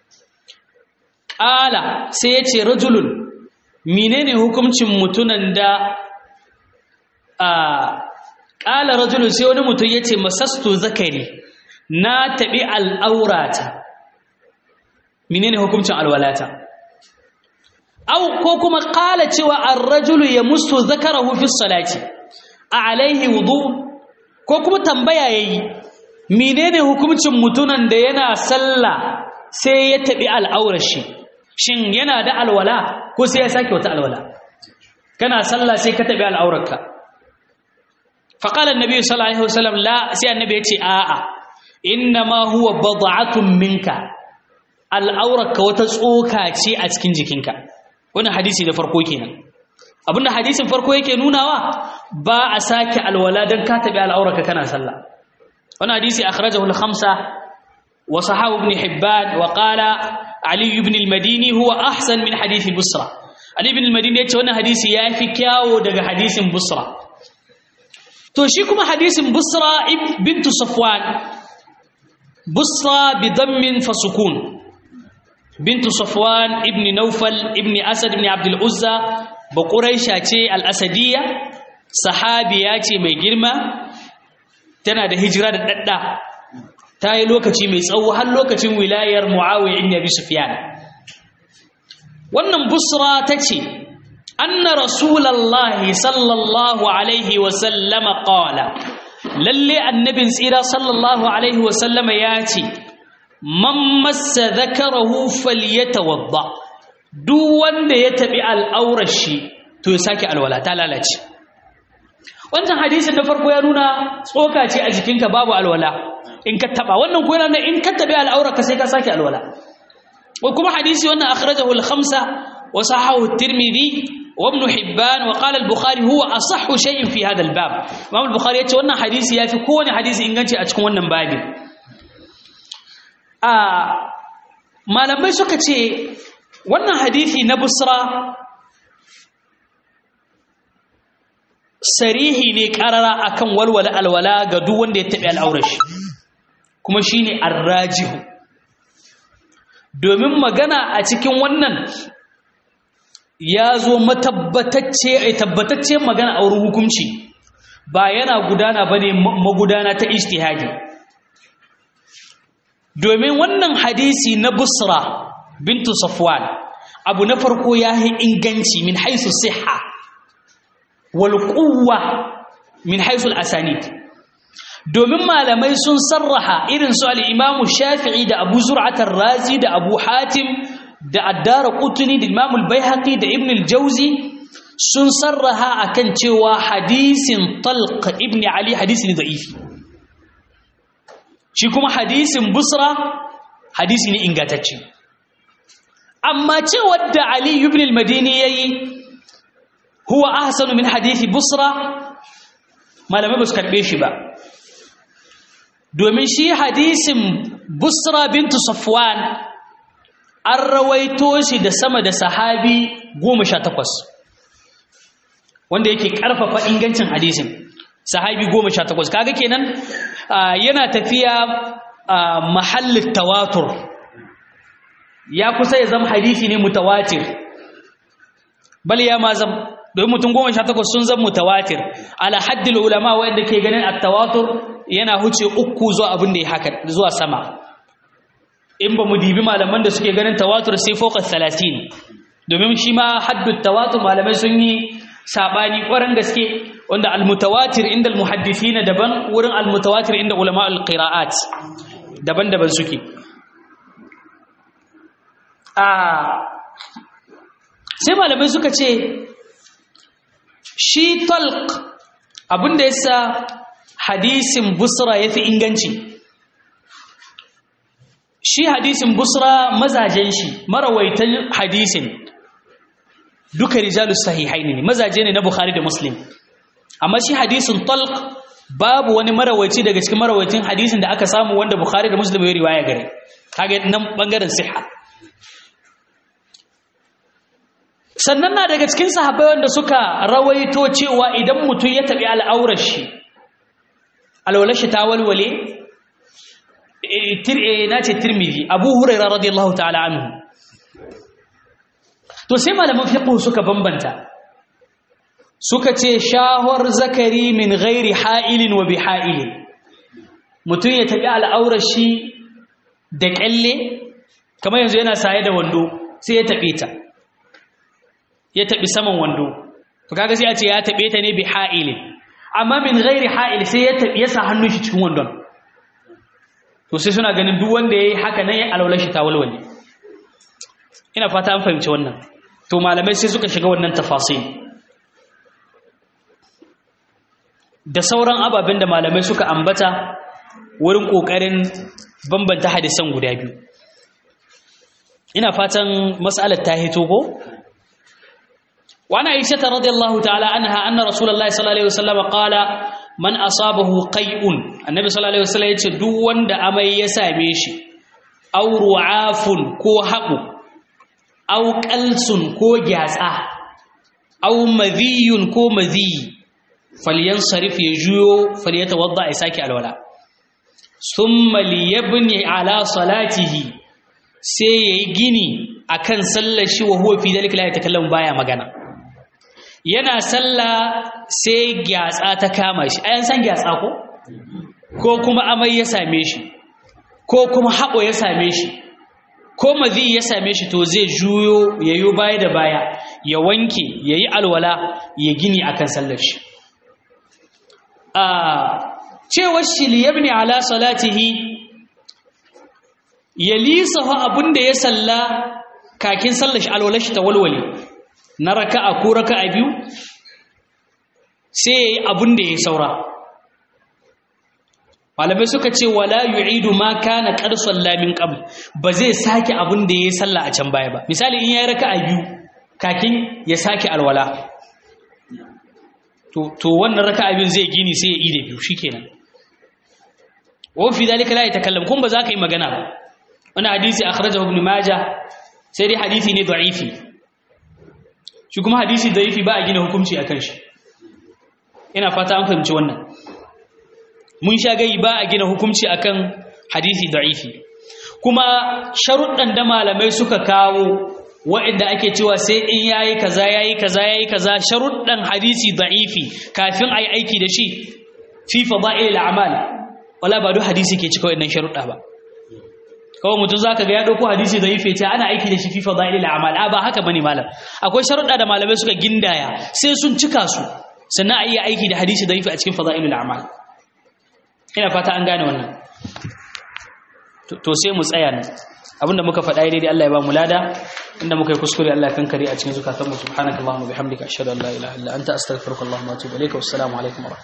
ƙala sai ya ce rajulun menene hukuncin mutunan da a ƙala rajulun sai wani mutum ya ce masastu zakari na taɓi al'aurata menene hukuncin alwalata au ko kuma ƙala cewa an rajulu ya mustu zakarahu fi salati a alaihi wudu ko kuma tambaya yayi menene hukuncin mutunan da yana sallah sai ya tabi al'aurar shi shin yana da alwala ko sai ya sake wata alwala kana sallah sai ka tabi al'aurarka fa qala annabi sallallahu alaihi wasallam la sai annabi ya ce a'a inna ma huwa bad'atun minka al'aurarka wata tsoka ce a cikin jikinka wannan hadisi da farko kenan abinda hadisin farko yake nunawa ba a sake alwala don ka tabi al'auraka kana sallah wani hadisi akhrajahu al-khamsa wa sahabu ibn hibban wa qala ali ibn al-madini huwa ahsan min hadisi busra ali ibn al-madini yace wannan hadisi yafi kyawo daga hadisin busra to shi kuma hadisin busra bint safwan busra bi dammin fa sukun bint safwan ibn nawfal ibn asad ibn abd al-uzza ba ƙuraisha ce al'asadiyya sahabiya ce mai girma tana da hijira da ɗaɗɗa ta yi lokaci mai tsawo har lokacin wilayar mu'awiyar inda bi sufiyan wannan busra ta ce anna rasulallahi sallallahu alaihi wasallama ƙawala lalle annabin tsira sallallahu alaihi wasallama ya ce man massa zakarahu falyatawadda duk wanda ya taɓi al'aurar shi to ya sake alwala ta lalace wancan hadisin na farko ya nuna tsoka ce a jikinka babu alwala in ka taɓa wannan ko yana in ka taɓi al'aurarka sai ka sake alwala ko kuma hadisi wannan akhrajahu al-khamsa wa sahahu at-tirmidhi wa ibn hibban wa qala al-bukhari huwa asahhu shay'in fi hadha al-bab imam al-bukhari yace wannan hadisi yafi kowane hadisi inganci a cikin wannan babin a malamai suka ce wannan hadithi na busra sarihi ne karara akan walwala alwala ga duk wanda ya taɓi al'aurashi kuma shine arrajihu domin magana a cikin wannan ya zo matabbatacce a tabbatacce magana a wurin hukunci ba yana gudana ba ne magudana ta ijtihadi domin wannan hadisi na busra bintu safwan abu na farko ya yi inganci min haisu siha wal quwwa min haisu al-asanid domin malamai sun sarraha irin su al-imamu shafi'i da abu zur'at razi da abu hatim da addara qutni da imamu al-baihaqi da ibn al-jawzi sun sarraha akan cewa hadisin talq ibn ali hadisi ne da'ifi shi kuma hadisin busra hadisi ne ingantacce amma cewar da Ali ibn al-Madini yayi huwa ahsanu min hadisi Busra malamai ba su karbe shi ba domin shi hadisin Busra bintu Safwan an rawaito shi da sama da sahabi goma sha takwas wanda yake ƙarfafa ingancin hadisin sahabi goma sha takwas kaga kenan yana tafiya mahallin tawatur ya kusa ya zama hadisi ne mutawatir bal ya ma zam domin mutum goma sha takwas sun zama mutawatir ala haddil ulama wanda ke ganin at-tawatur yana huce uku zuwa abin da ya haka zuwa sama in ba mu dibi malaman da suke ganin tawatur sai fawqa 30 domin shi ma haddut tawatur malamai sun yi sabani ƙwarar gaske wanda al-mutawatir inda al-muhaddisina daban wurin al-mutawatir inda ulama al-qira'at daban-daban suke sai malamai suka ce shi talq abinda yasa hadisin busra yafi inganci shi hadisin busra mazajen shi marawaitan hadisin duka rijalus sahihaini ne mazaje ne na bukhari da muslim amma shi hadisin talq babu wani marawaici daga cikin marawaitin hadisin da aka samu wanda bukhari da muslim ya riwaya gare kage nan bangaren siha sannan na daga cikin sahabbai wanda suka rawaito cewa idan mutum ya tabi al'aurar shi alwalar shi ta walwale na ce tirmidhi abu hurairah radiyallahu ta'ala anhu to sai malaman fiqh suka bambanta suka ce shahwar zakari min ghairi ha'ilin wa biha'ilin mutum ya tabi al'aurar shi da kyalle kamar yanzu yana saye da wando sai ya tabe ta ya tabi saman wando to kaga sai a ce ya tabe ta ne biha'ilin amma min ghairi ha'il sai ya tabi ya sa hannun shi cikin wandon to sai suna ganin duk wanda yayi haka nan ya alaular shi ta walwale ina fata an fahimci wannan to malamai sai suka shiga wannan tafasil da sauran ababen da malamai suka ambata wurin kokarin bambanta hadisan guda biyu ina fatan mas'alar ta hito ko وعن عائشة رضي الله تعالى عنها أن رسول الله صلى الله عليه وسلم قال من أصابه قيء النبي صلى الله عليه وسلم يقول دون دا أمي يساميش أو رعاف كو حق أو قلس كو جازة أو مذي كو مذي فلينصرف يجيو فليتوضع إساكي الولاء ثم ليبني على صلاته سيجيني akan sallar shi wa huwa fi dalika la yatakallamu baya magana yana sallah sai gyatsa ta kama shi ayan san gyatsa ko ko kuma amai ya same shi ko kuma haɓo ya same shi ko mazi ya same shi to zai juyo ya yi baya da baya ya wanke ya yi alwala ya gini akan sallar shi a cewar shi liyabni ala salatihi ya lisafa abin da ya salla kakin sallar shi alwalar shi ta walwale na raka'a ko raka'a biyu sai yayi abin da ya saura malamai suka ce wala yu'idu ma kana qad salla min qabl ba zai sake abin da yayi sallah a can baya ba misali in yayi raka'a biyu kakin ya sake alwala to to wannan raka'a biyu zai gini sai ya ide biyu shikenan wa fi dalika la yatakallam kun ba za ka yi magana ba wannan hadisi akhrajahu ibn majah sai dai hadisi ne da'ifi shi kuma hadisi da'ifi ba a gina hukunci akan shi ina fata an fahimci wannan mun sha gai ba a gina hukunci akan hadisi da'ifi kuma sharuɗan da malamai suka kawo waɗanda ake cewa sai in yayi kaza yayi kaza yayi kaza sharuɗan hadisi da'ifi kafin ayi aiki da shi fi fada'il al'amal wala ba duk hadisi ke cika waɗannan sharuɗa ba kawai mutum zaka ga ya dauko hadisi da yife ta ana aiki da shi fi fadailil a'mal a ba haka bane malam akwai sharuɗa da malamai suka gindaya sai sun cika su sannan a iya aiki da hadisi da yife a cikin fadailil a'mal ina fata an gane wannan to sai mu tsaya nan abinda muka faɗa daidai Allah ya ba mu lada inda muka yi kuskure Allah kan kare a cikin zukatanmu subhanakallahumma bihamdika ashhadu an la ilaha illa anta astaghfiruka wa atubu ilaika wassalamu alaikum wa